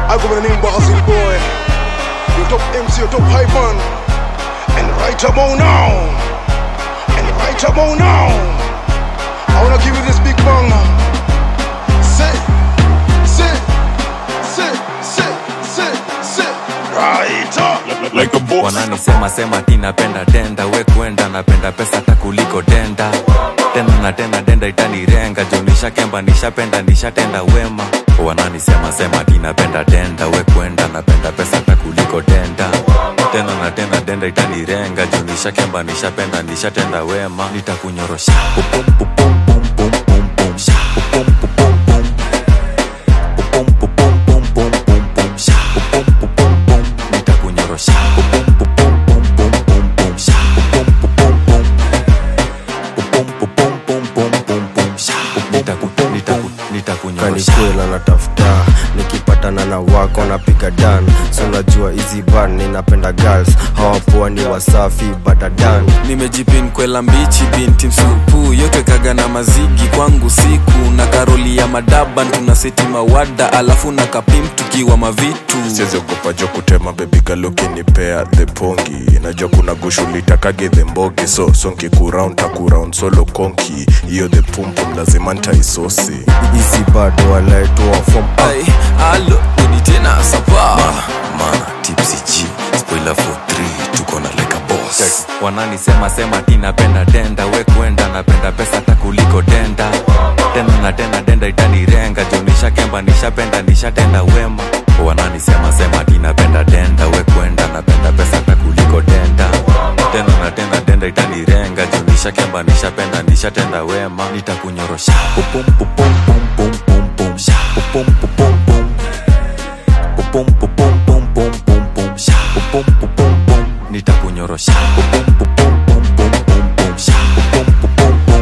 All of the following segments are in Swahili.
I go by the name Basil Boy. Your top MC, your top hype man. And right about now. And right about now. I wanna give you this big bang. Say, say, say, say, say, say. Right up. like a boss. wananisema sema ti napenda denda we kwenda napenda pesa hata kuliko denda tena na tena denda itanirenga juu nishakemba nishapenda nishatenda wema wananisema sema ti napenda denda we kwenda napenda pesa hata kuliko denda tena na tena denda itanirenga juu nishakemba nishapenda nishatenda wema nitakunyorosha Pupum, pupum, pum, pum, pum, pum. Sha, pupum, pupum, pum. Pupum, pupum, pum, pum, pum, pum. Sha, pupum, pupum, pum. Nitakunyorosha. Pupum, pupum, pum, pum, pum, pum. Sha, pupum, pupum, pum. Pupum, pupum, pum, pum, pum, pum. Sha, pupum, nitaku- nitaku- nitakunyorosha. kanikwela natafuta nikipatana na wako napiga dan so najua hizi ban ninapenda girls hawapoa ni wasafi badadan nimejipin kwela mbichi binti msupu yote kaga na mazigi kwangu siku na karoli ya madaban tuna seti mawada alafu na kapim tukiwa mavitu siziogopa jo kutema bebigalukinipea the pongi najua kuna gushulitakage the mbogi so sonkikuround takuround solo konki hiyo the pumpum lazima ntaisosi hizi bado walaetoa fom ai alo udi tena sapa mana tipsy g spoiler for 3 tuko na like a boss wananisema sema ti napenda denda we kwenda napenda pesa hata kuliko denda tena na tena denda itanirenga juu nishakemba nishapenda nishatenda wema wananisema sema ti napenda denda we kwenda napenda pesa hata kuliko denda tena na tena denda itanirenga juu nishakemba nishapenda nishatenda wema nitakunyorosha pupum pupum pum pum pum pum sha pupum pupum pum pupum pupum pum pum pum pum sha pupum pupum pum nitakunyorosha pupum pupum pum pum pum pum sha pupum pupum pum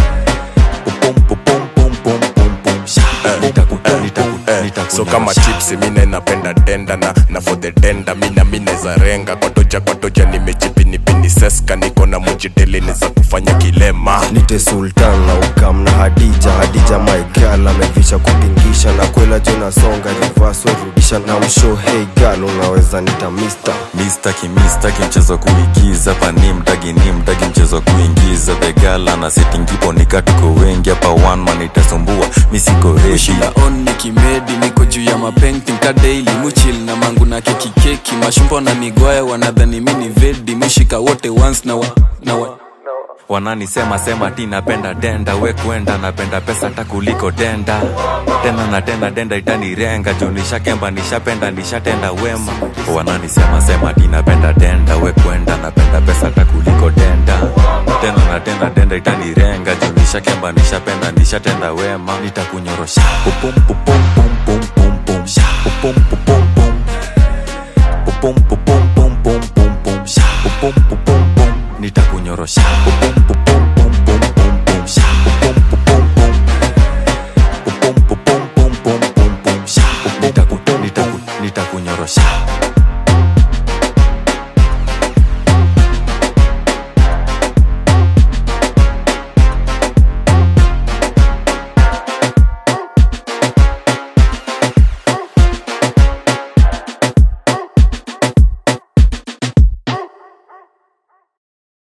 pupum pupum pum pum pum pum sha nitaku nitaku nitaku so kama chipsi mina inapenda denda na, na for the denda mina mineza renga kwatoja kwatoja nimejipinipini seska niko na mujiteleni za kufanya kilema nite sultan na ukam na hadija hadija maigal amevisha kupingisha na kwela jo nasonga rivaswerudisha na msho hey gal unaweza nita mister mistaki mistaki mchezo kuigiza pani mtagi ni mtagi mchezo kuingiza thegala na setingipo nikatuko wengi hapa one man itasumbua misiko reshi shila on ni kimedi niko juu ya mapenting ka daily muchil na mangu na keki keki mashumbo na nigwaya wanadhani mini vedi mushika wote once na wa, na wa. wananisema sema ti napenda denda we kwenda napenda pesa hata kuliko denda tena na tena denda itanirenga juu nishakemba nishapenda nishatenda wema wananisema sema ti napenda denda we kwenda napenda pesa hata kuliko denda tena na tena denda itanirenga juu nishakemba nishapenda nishatenda wema nitakunyorosha pupum pupum pum pum pum pum sha pupum pupum pum pupum pupum pum pum pum pum sha pupum pupum pum nitakunyorosha